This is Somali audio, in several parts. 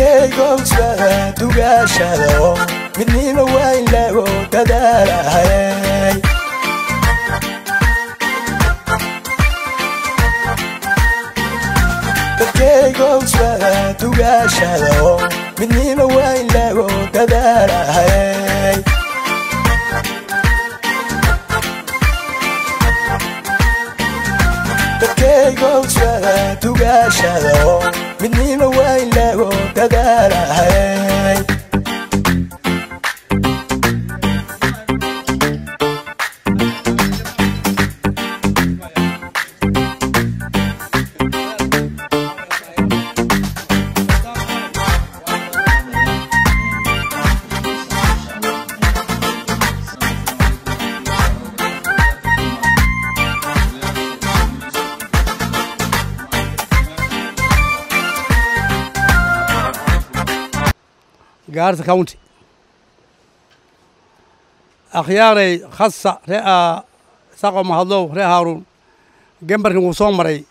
dadkaygowsada dugaashado midnima waa in lagu dadaalahay dadkaygowsada dugaashado midnima waa in lagu dadaalahay dadkaygowsada dugaashado midnima waa in lagu dadaalahay gaarisa county akhyaaray khasa ree saqo mahadlow ree haaruun gembarkin wuu soo maray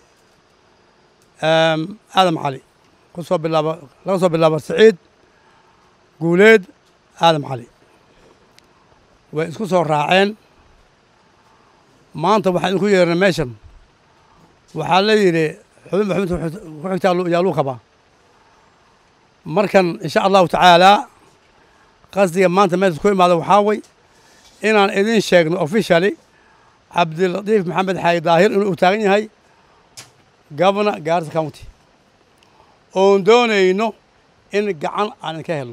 aadam cali ku soo bilaaba laga soo bilaabo siciid guuleed aadam cali way isku soo raaceen maanta waxaan idinku yeernay meeshan waxaa la yidhi xubin maxamed ku xigtaa yaa luu qabaa markan insha allahu tacaalaa qasdiga maanta meesha ku imaada waxaa way inaan idin sheegno officially cabdilatiif maxamed xaayi daahir inuu taagan yahay governor gaarisa county oon doonayno in gacan aan idinka helno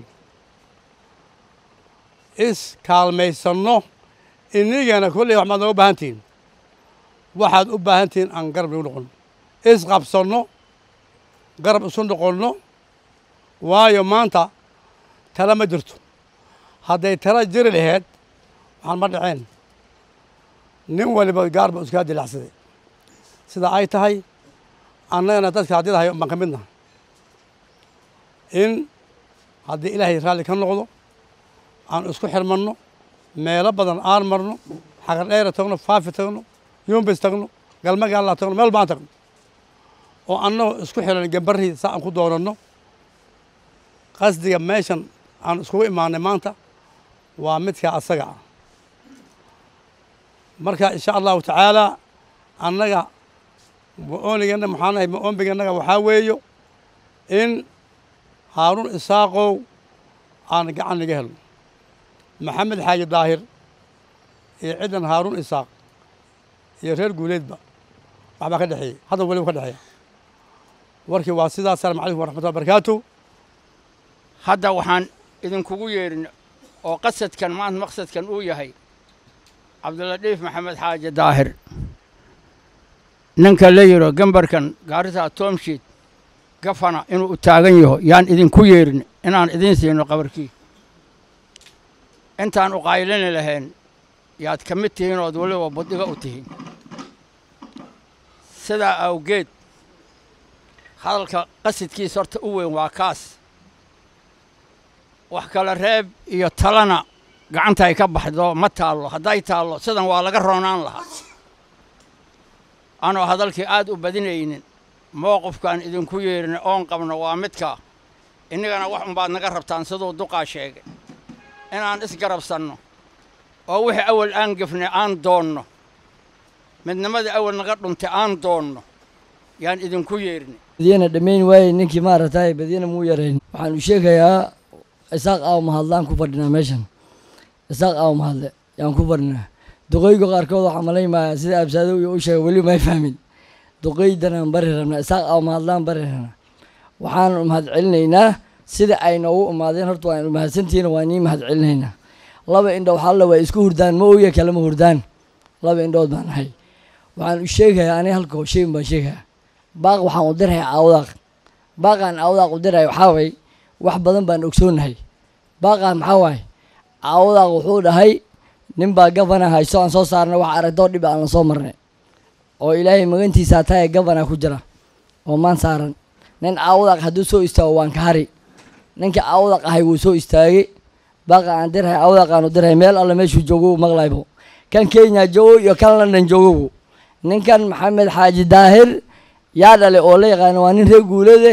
is kaalmaysanno inigana kolley wax maad nooga baahan tihiin waxaad u baahan tihiin aan garab igu noqonno is qabsanno garab isu noqonno waayo maanta tala ma jirto hadday tala jiri laheyd waxaan ma dhaceen nin waliba gaar ba iskaa dilacsaday sida ay tahay annagana dadka haddidahay baan ka midnaha in haddii ilaahay raalli ka noqdo aan isku xirmanno meelo badan aan marno xagar dheera tagno faafi tagno yumbis tagno galma gaallaa tagno meel baan tagno oo annagoo isku xiran gembarihii saa aan ku doonanno qasdiga meeshan aan iskugu imaanay maanta waa midka asaga ah marka insha allahu tacaalaa annaga ma-oonigana maxaa nahay ma-oonbiganaga waxaa weeyo in haaruun isaaqow aan gacan naga helno maxamed xaaji daahir iyo ciddan haaruun isaaq iyo reer guuleedba waxbaa ka dhexeeyey hadda weliba ka dhexeeya warkii waa sidaas asalaamu calaykum waraxmatullah barakaatu hadda waxaan idinkugu yeedhin oo qasadkan maanta maqsadkan uu yahay cabdilatiif maxamed xaaji daahir ninka la yidho gambarkan gaarisa toomshiid gafana inuu u taagan yaho yaan idinku yeedhin inaan idiin siino qabarkii intaan u qaylini lahayn yaad ka mid tihiin ood weliba buddiga u tihiin sidaa awgeed hadalka qasadkiisa horta u weyn waa kaas wax kale reeb iyo talana gacanta ay ka baxdo ma taallo hadday taallo sidan waa laga roonaan lahaa anoo hadalkii aad u badinaynin mowqifkaan idinku yeedhin oon qabno waa midkaa innagana wax unbaad naga rabtaan siduu duqaa sheegay inaan isgarabsanno oo wixii awal aan gefnay aan doonno midnimadii awal naga dhuntay aan doonno yaan idinku yeedhin badiyana dhammayn waaye ninkii maaragtay badiyana muu yarayn waxaan u sheegayaa isaaq aaw mahadlaan ku fadhinaa meeshan isaaq aaw mahadle yaan ku fadhinaa duqeyga qaarkood waxaa malaymayaa sida absaadow iyo u sheegay weli may fahmin duqeydanaan bari rabnaa isaaq aaw mahadlaan bari rabnaa waxaan mahad celinaynaa sida ay noogu imaadeen horta waan mahadsantihiin waa nii mahad celinaynaa laba indhow xalla waa isku hurdaan ma oya kalama hurdaan laba indhood baan ahay waxaan u sheegayaa ani halka sheegin baan sheegayaa baaq waxaan u dirayaa aawdaaq baaqaan aawdaaq u diraya waxaa way wax badan baan ogsoonahay baaqaan maxaa waaye aawdaaq wuxuu dhahay nin baa gabana hayso aan soo saarnay wax aragtoo dhib aan la soo marnay oo ilaahay magantiisa tahay gabana ku jira oo maan saaran nin aawdaaq hadduu soo istaago waan ka hari ninka aawdaaq ahay wuu soo istaagay baaqa aan dirahay aawdaaqaan u dirahay meel alle meeshuu joogo maqlaybo kan kenya joogo iyo kan london joogobu ninkan maxamed xaaji daahir yaa dhale oo la yaqaano waa nin reer guuleede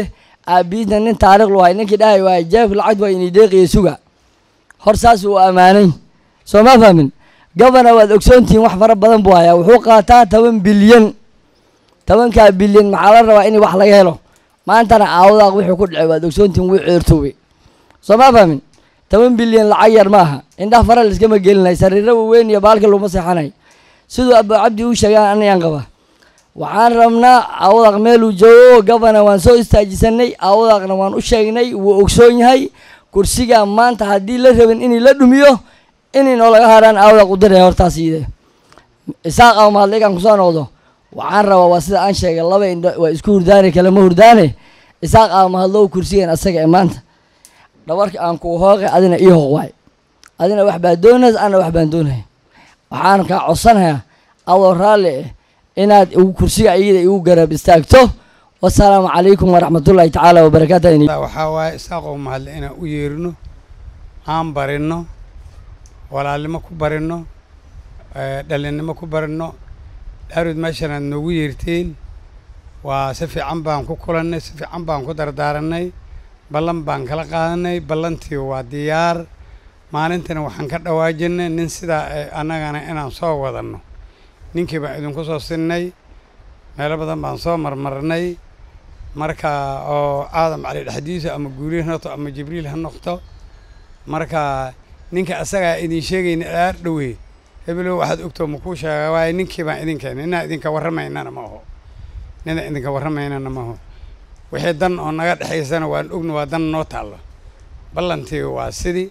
aabiidna nin taariikh lu hay ninkii dhahay waay jeebka lacagta waa inii deeqiya suga hor saas uu ammaanay soo ma fahmin gabana waad ogsoontihiin wax fara badan buu hayaa wuxuu qaataa toban bilyan tobankaa bilyan maxaa la rabaa in wax laga helo maantana aawadaaq wuxuu ku dhacay waad ogsoontihiin wuu ceertoobay soo ma fahmin toban bilyan lacag yar maaha indhaha fara laiskama gelinay sariiro waaweyn iyo baalka laguma seexanay siduu abu cabdi uu sheegaan anayaan qaba waxaan rabnaa aawadaaq meeluu joogo gabana waan soo istaajisanay aawadaaqna waan u sheegnay wuu ogsoon yahay kursigaa maanta haddii la rabin inay la dhumiyo inaynoo laga haraan aawadaaq u diraya hortaas iide isaaq ama mahadligaan kusoo noqdo waxaan rabaa waa sida aan sheegay laba indho waa isku hurdaane kalema hurdaane isaaq ama mahadlow kursigan asaga ee maanta dhabarka aan kuu hooqe adina ii hooq waay adina wax baa doonays ana wax baan doonaya waxaan kaa codsanayaa adoo raalli eh inaad igu kursiga iyada igu garab istaagto wasalaamu calaykum waraxmatullaahi tacaala wabarakaatu waxaa waaye isaaqoo mahadle inaan u yeerino aan barinno walaalnimo ku barinno dhalinnimo ku barinno dhaarud meeshan aad noogu yeerteen waa si fiican baan ku kulannay si fiican baan ku dardaaranay ballan baan kala qaadanay ballantii waa diyaar maalintina waxaan ka dhawaajinay nin sidaa annagana inaan soo wadanno ninkii baan idinku soo sinnay meelo badan baan soo marmarnay marka oo aadam cali dhexdiisa ama guuliil ha noqto ama jibriil ha noqto marka ninka asagaa idin sheegayna dhaar dhowey hebelow waxaad ogtoo makuu sheega waaye ninkii baan idin keenay ninaa idinka warramaynana ma aho ninaa idinka warramaynana ma aho wixii dan oo naga dhexaysana waan ogna waa dan noo taallo ballantii waa sidii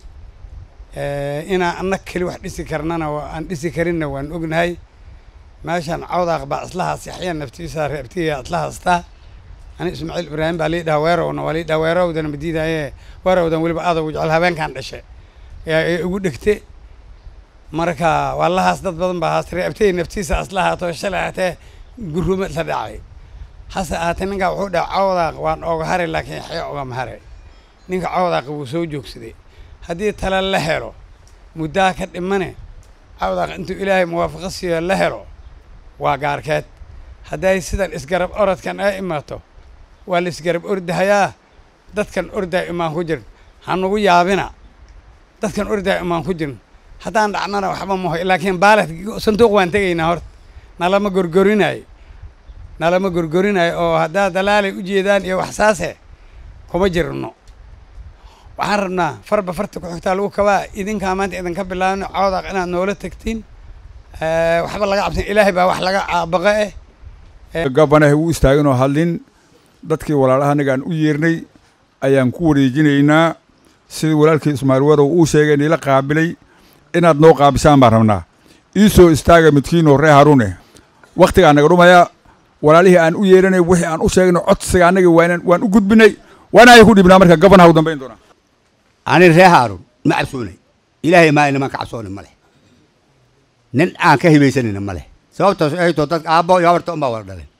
inaan anna keli wax dhisi karnana aan dhisi karinna waan ognahay meeshaan cawdaaq baa islahaas yaxya naftiisa reebtiya isla haastaa ani ismaaciil ibraahim baa lii dhaha weerowna waa lii dhaha weerowdana madiidaaye weerowdan weliba aadagu jecel habeenkan dhashe yaa igu dhegte marka waa lahaas dad badan baa haas reebtay naftiisa isla haato shalay haatee gurumo isla dhacay hase ahaatee ninkaa wuxuu dhaha cawdaaq waan ooga haray laakiin yaxya ogama haray ninka cawdaaq wuu soo joogsaday haddii tale la helo muddaa ka dhimane cawdaaq intuu ilaahay muwaafaqo siiyo la helo waa gaarkeed hadday sidan isgarab orodkan ay imaato waa la isgarab ordahayaa dadkan ordaa imaan ku jirin hanugu yaabina dadkan ordaa imaan ku jirin haddaan dhacnana waxba maho laakiin baalet sanduuq waan tegaynaa horta nalama gorgorinayo nalama gorgorinayo oo haddaa dalaalay u jeedaan iyo waxsaase kuma jirno waxaan rabnaa farba farta ku xigtaa lagu kabaa idinkaa maanta idinka bilaabno cawdaaq inaad noola tegtiin waxba laga cabsan ilaahay baa wax laga caabaqa eh gabanaha u istaaganoo hadlin dadkii walaalaha aan u yeernay ayaan ku wareejinaynaa sidii walaalkii ismaaciil warow uu sheegay niila qaabilay inaad noo qaabisaan baan rabnaa ii soo istaaga midkiinoo ree haruune wakhtigaa naga dhumaya walaalihii aan u yeeranay wixii aan u sheegno codsiga annaga waan u gudbinay waana ay ku dhibnaa marka gabanaha u dambayn doonaa ani ree haarun ma cabsoonay ilaahay maa niman ka cabsooni ma leh nin aan ka hibaysanayna ma leh sababtaas ay too dadka aabbo iyo habarta unbaa wada dhaleen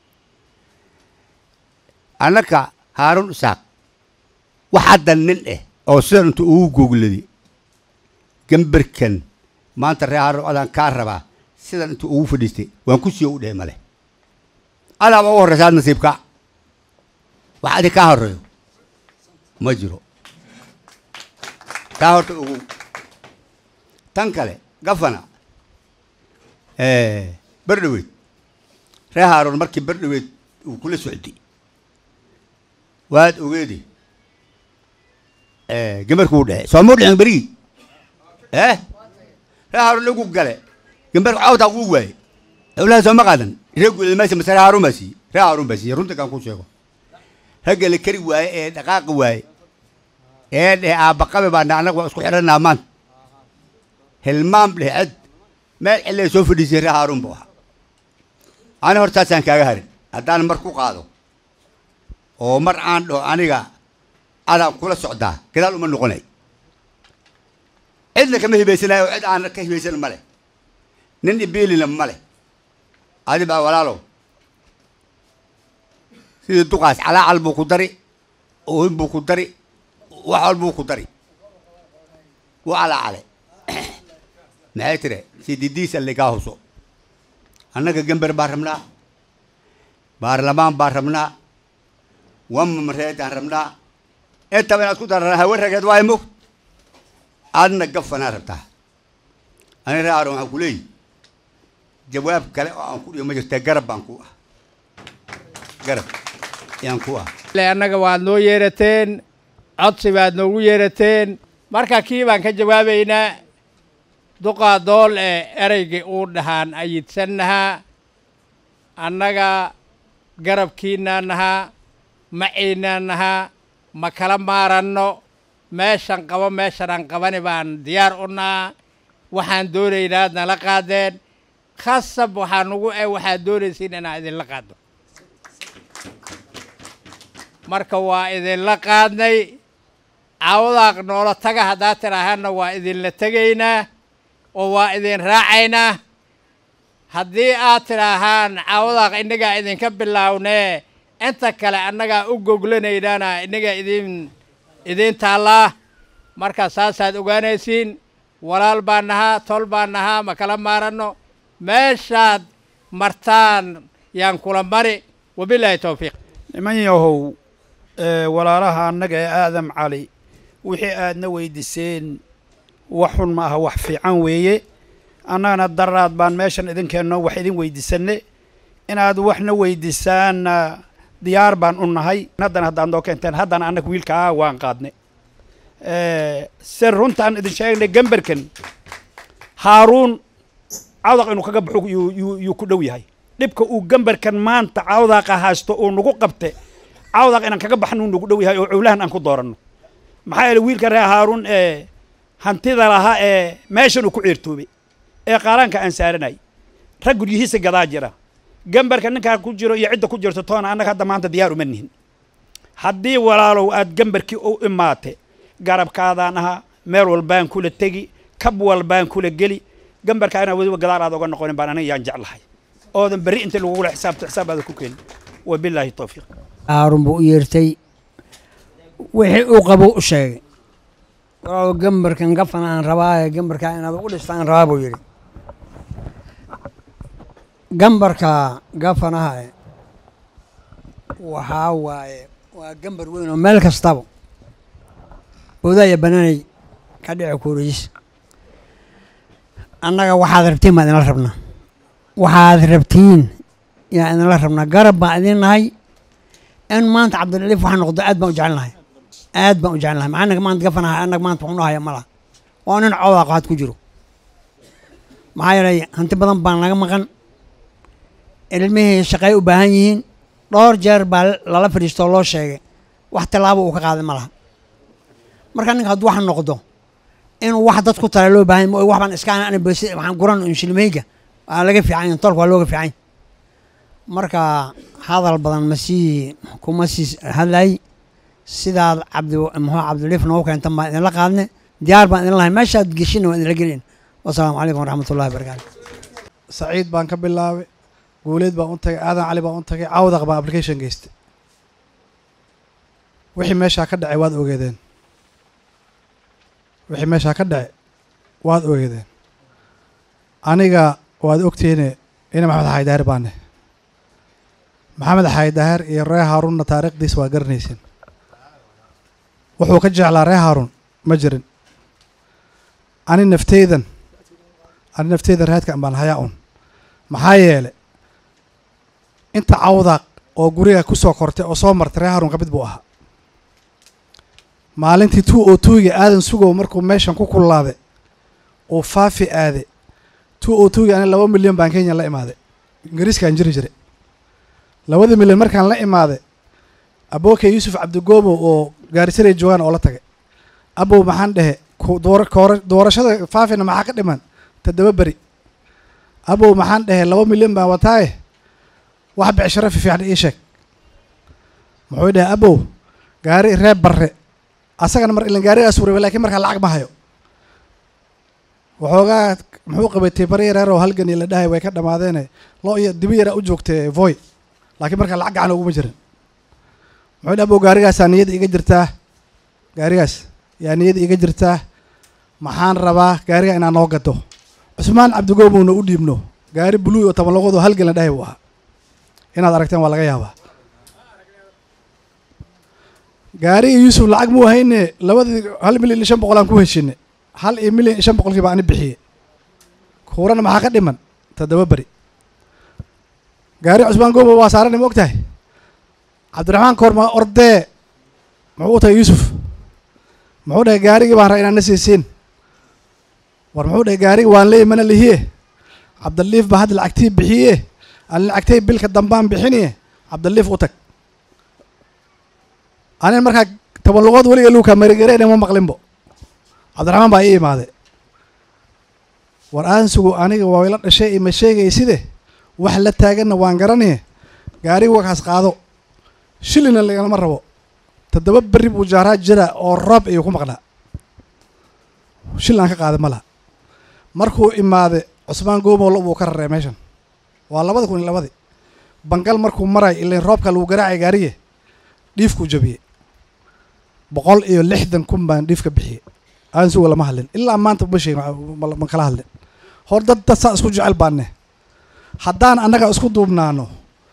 annaka haarun isaaq wax hadda nin eh oo sidan intu ugu googladi gambarkan maanta ree haarun adaan kaa rabaa sidan intuu ugu fadhiistay waan ku siiyo u dhehe ma leh adaaba ugu horreysa ad nasiibka wax adi kaa horreeyo ma jiro taa horta ugu tan kale gafana berdhaweyd ree haaroon markii berdhaweyd uu kula socday waad ogeedi gambarku u dhece soomuu dhicin berigii eh ree haaroon lagu gale gambarku cawtaa wuu waaye awlaha sooma qaadan ree guulmaysa mase ree haaroon baa siiyey ree haaroon baa siiyey runta kaan ku sheego ragga la kari waaye ee dhaqaaqi waaye ee dheh aabbaqabe baa na annaga waa isku xidhanaa maanta hilmaam dheh ced meel cilay soo fadhiisay ree haaruun buu ahaa ani hortaasaan kaaga harin haddaan mar ku qaado oo mar aan dhaho aniga adaan kula socdaa gadaal uma noqonay cidna kama hibaysanayo oo cid aan ka hibaysan ma leh nin ibeelina ma leh adi baa walaalow sidii duqaas calaacal buu ku dari oohin buu ku dari wax walbuu ku dari wuu calaacale maxay tire sididiis alligaa huso annaga gember baan rabnaa baarlamaan baan rabnaa wama mareedaan rabnaa intaba inaad ku darana hawe rageed waayo mog aadna gafanaa rabtaa ani ree aaron waxaan ku leeyihi jawaab kale oo aan ku dhiyo ma jirta garab baan ku ah garab ayaan ku ah le annaga waad noo yeerateen codsi baad noogu yeerateen marka kii baan ka jawaabaynaa duqaa dool ee ereygii uu dhahaan ayidsannahaa annaga garabkiinaa nahaa maciinaa nahaa ma kala maaranno meeshan qabo meeshanaan qabani baan diyaar u nahaa waxaan doonaynaa ad nala qaadeen khasab waxaa nugu eh waxaad doonaysiin inaan idinla qaadno marka waa idinla qaadnay cawdaaq noola taga haddaad tidhaahaanna waa idinla tegaynaa oo waa idin raacaynaa haddii aad tidhaahaan cawdaaq innagaa idinka bilaawnee inta kale annagaa u goglanaynaana innagaa idin idiin taallaa marka saasaad ogaanaysiin walaal baan nahaa tol baan nahaa ma kala maaranno meeshaad martaan yaan kula mari wabilaahi towfiiq niman yahow ee walaalaha annaga ee aadam cali wixii aadna weydiiseen wax xun ma aha wax fiican weeye annagana daraad baan meeshan idinkeenno wax idin weydiisanne inaad waxna weydiisaanna diyaar baan u nahay haddana haddaad noo keenteen haddana annaga wiilkaa waan qaadne se runtaan idin sheegnay gemberkan haaruun cawdaq inuu kaga baxo yuu yuu yuu ku dhow yahay dhibka uu gemberkan maanta cawdaqa haysto uu nagu qabte cawdaq inaan kaga baxno uu nagu dhow yahay oo cowlahan aan ku dooranno maxaa yeele wiilka reer haaruun ee hantida lahaa ee meeshan uu ku ceertoobay ee qaaraanka aan saaranay rag guryihiisa gadaa jira gemberka ninkaa ku jiro iyo cidda ku jirto toona annaga hadda maanta diyaar uma nihin haddii walaalow aad gemberkii u imaate garabkaadaan ahaa meel walbaan kula tegi kab walbaan kula geli gambarkaa inaa weliba gadaal aad oga noqonin baan aniga yaan jeclahay oodan berri inta lagugula xisaabto xisaab aada ku keenin wabilaahi towfiiq haarun buu u yeertay wixii uu qabo u sheegay oo gambarkan gafan aan rabaaye gambarkaa inaad ugu dhistaan rabaa buu yidhi gambarka gafanaha waxaa waaye waa gambar weyn oo meel kastaba boodaya banaanay ka dhici kuuriis annaga waxaad rabtiin baan idinla rabnaa waxaad rabtiin yaan idinla rabnaa garab baan idin nahay in maanta cabdilaliif waxa noqdo aad baan u jecelnahay aad baan u jecelnahay maxaa naga maanta gafanahay annaga maanta waxu nahaya malaha waa nin coodaa qaad ku jiro maxaa yeelay hanti badan baan naga maqan ilmihii shaqay u baahan yihiin dhowr jeer baa lala fadhiistoo loo sheegay wax tallaabo uu ka qaaday ma laha marka ninka hadduu wax noqdo inuu wax dad ku tala loo baahan ma wax baan iska ana besi waxaan guran inshilmeyga waa laga fiican tolka waa looga fiican marka hadal badan ma sii kuma sii hadlay sidaad cabdi muxuu cabdiliif noogu keentan baan idinla qaadne diyaar baan idin lahay meeshaad geshina waan idinla gelin wasalaamu calaykum waraxmatullahi wabarakaatu saciid baan ka bilaabay guuleed baan u tagay aadan cali baan u tagay cawdaq baan application geystay wixii meeshaa ka dhacay waad ogeedeen wixii meeshaa ka dhacay waad ogeedeen aniga waad ogtihiine ina maxamed xaydahar baane maxamed xaydahar iyo ree haaruunna taariikhdiisa waa garanaysin wuxuu ka jeclaa ree haaruun ma jirin ani nafteydan ani nafteydan raadkan baan hayaa un maxaa yeele inta cawdaaq oo guriga ku soo kortay oo soo martay ree haaruun ka mid buu ahaa maalintii two o twoga aadan sugow markuu meeshan ku kullaaday uu faafi aaday two o twoga ani laba milyan baan kenya la imaaday ingiriiskaan jiri jiray labada milyan markaan la imaaday abookey yuusuf cabdigoobo oo gaarisaray joogaan oo la tagay abow maxaan dhehe doorashada faafina maxaa ka dhiman toddoba beri abow maxaan dhehe laba milyan baan wataaye wax becsharo fiifiican ii sheeg muxuu dhehe abow gaari reer barre asagana mar ilan gaarigaas wuraba lakiin markaa lacag ma hayo waxoogaa muxuu qabatay bari reer oo halgan iyo la dhahay way ka dhamaadeene loo iyo dibi yaraa u joogtay voy laakiin markaa lacag gacan uguma jirin muxuu dhehe abow gaarigaasaa niyada iga jirtaa gaarigaas yaa niyada iga jirtaa maxaan rabaa gaariga inaan noo gado cusmaan cabdigoobowna u dhiibno gaari buluug oo toban loqood oo halgan la dhahay buu ahaa inaad aragteen waa laga yaabaa gaariga yuusuf lacag muu hayne labadii hal milyan iyo shan boqol aan ku heshinay hal iyo milyan iyo shan boqolkii baa ani bixiyey kuurana maxaa ka dhiman toddoba beri gaari cusmaan goobo waa saarana ma og tahay cabdiraxmaan koorma ordee muxuu u tagay yuusuf muxuu dhahay gaarigii baan raa inaan na siisiin war muxuu dhahay gaarigi waan leeyi mana lihiye cabdaliif baa hadda lacagtii bixiye aan lacagtay bilka dambaan bixiniye cabdaliif u tag anin markaa toban lugood weliga luuka marigareene ma maqlinbo cabdiraxmaan baa ii imaade war aansugu aniga waa ila dhashay ima sheegay side wax la taaganna waan garanaye gaariga wakaas qaado shilina lagalama rabo toddoba berri buu jaaraa jira oo roob ayuu ku maqnaa shil aan ka qaada ma laha markuu imaade cusmaan goomow lo buu ka raree meeshan waa labada kun iyo labadii bangal markuu maray ilain roobka lagu garaacay gaariye dhiifkuu jabiyey boqol iyo lixdan kun baan dhiif ka bixiyey aansuga lama hadlin ilaa maanta ma sheegin ma kala hadlin hor dad dad saa isku jecel baanne haddaan annaga isku duubnaano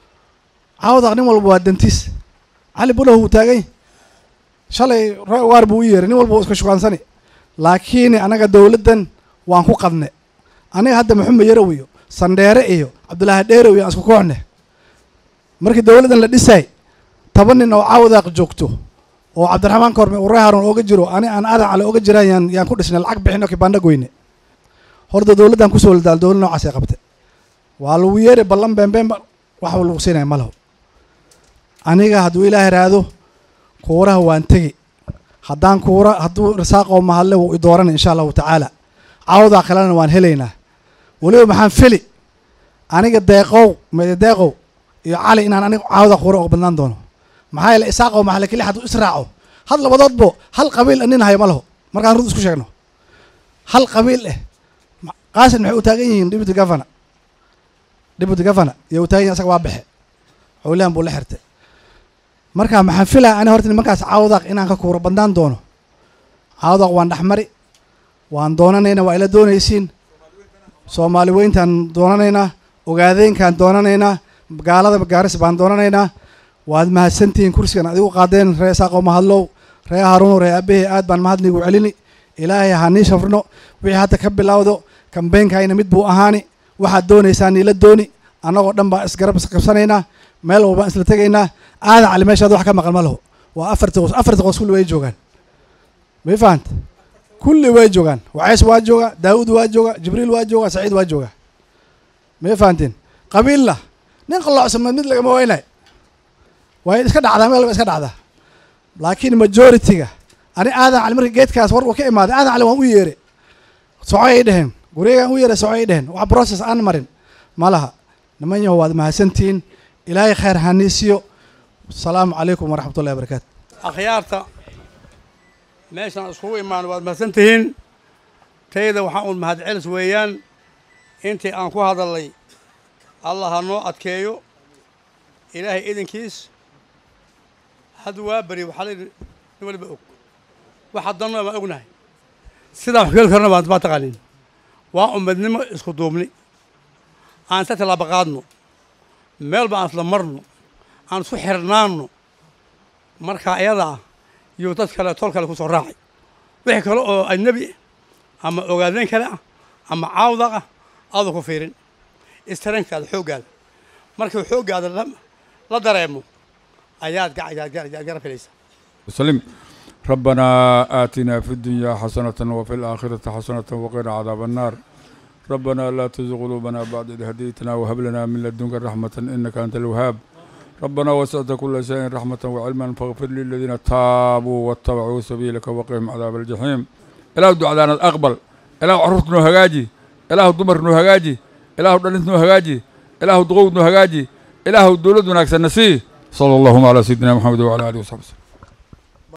cawdaq nin walba waa dantiis cali bulahu wuu taagay shalay waar buu u yeeray nin walba wuu iska shukaansani laakiin annaga dowladdan waan ku qadne aniga hadda maxamed yarow iyo sandheere iyo cabdulaahi dheerow iyo aan isku kooxne markii dowladdan la dhisay toban nin oo cawdaaq joogto oo cabdiraxmaan korme uu ree haroon ooga jiro ani aan adan cale ooga jiraan yaan yaan ku dhisnay lacag bixin oo kibaandha goyne horta dowladdan kusoo ladaal dowlad noocaas ay qabte waa lagu yeeri ballan beenbeenba waxba lagu siinaya ma laho aniga hadduu ilaah iraahdo kuuraha waan tegi haddaan kuura hadduu risaaqoo mahadle wuu i dooranay insha allahu tacaala cawdaa kalena waan helaynaa weliba maxaan feli aniga deeqow mede deeqow iyo cali inaan aniga cawda kuura oga badnaan doono maxaa yeele isaaqoo maxale keli hadduu israaco had labadoodbo hal qabiil nin hayo ma laho markaan rud isku sheegno hal qabiil eh qaasin maxay u taagan yihiin deputy governor deputy governor iyo u taagan yihin asaga waa baxe xowlihan buu la xirtay marka maxaan filaya ani horta nimankaas cawdaq inaan ka kuura badnaan doono cawdaq waan dhexmari waan doonanaynaa waa ila doonaysiin soomaali weyntaan doonanaynaa ogaadeynkaan doonanaynaa gaalada gaaris baan doonanaynaa waad mahadsantihiin kursigan adigu qaadeen ree isaaqoo mahadlow ree haruuno ree aabahey aad baan mahadnigu celini ilaahay ha nii shafrno wixii hadda ka bilowdo kambeynkayna mid buu ahaani waxaad doonaysaa niila dooni annagoo dhan baan isgarab isqabsanaynaa meel walbaan isla tegaynaa aadan cali meeshaad wax ka maqan ma laho waa afarti qos afarti qos kulli way joogaan may fahanta kulli way joogaan waceys waa jooga daawud waa jooga jibriil waa jooga saciid waa jooga may fahanteen qabiilla nin qalloocsameed mid lagama waynay way iska dhacdaa meel ba iska dhacdaa laakiin majority-ga ani aadan cali markii geedkaas war uu ka imaaday aadan cali waan u yeere socay ay dheheen guryagaan u yeeray socay ay dheheen wax process aan marin ma laha niman yaho waad mahadsantihiin ilaahay khayr haniisiyo asalaamu calaykum waraxmatullahi wabarakaatu akhyaarta meeshaan iskugu imaano waad mahadsan tihiin tayda waxaa uun mahad celis weeyaan intii aan ku hadalnay allah ha noo adkeeyo ilaahay idinkiis hadda waa beri waxaa layidhi nin waliba og waxa danno baan ognahay sidaan wax geli karna baan baa taqaanin waa ummadnimo isku duubni aan isla tallaaba qaadno meel ba aan isla marno aan isku xirnaanno markaa iyada ah iyo dad kale tol kale ku soo raacay wixii kale oo ajnebi ama ogaadeen kale ah ama caawdaq ah aadu ku fiirin istarankaada xooggaada markuu xooggaada la dareemo ayaad garab helaysaa وسلم ربنا آتنا في الدنيا حسنة وفي الآخرة حسنة وقنا عذاب النار ربنا لا تزغ قلوبنا بعد إذ هديتنا وهب لنا من لدنك رحمة إنك أنت الوهاب ربنا وسعت كل شيء رحمة وعلما فاغفر للذين تابوا واتبعوا سبيلك وقهم عذاب الجحيم إله دعانا أقبل إله عرفتنا هجاجي إله دمرنا هجاجي إله دلنتنا هجاجي إله ضغوطنا هجاجي إله دولتنا أكثر نسيه صلى الله على سيدنا محمد وعلى آله وصحبه وسلم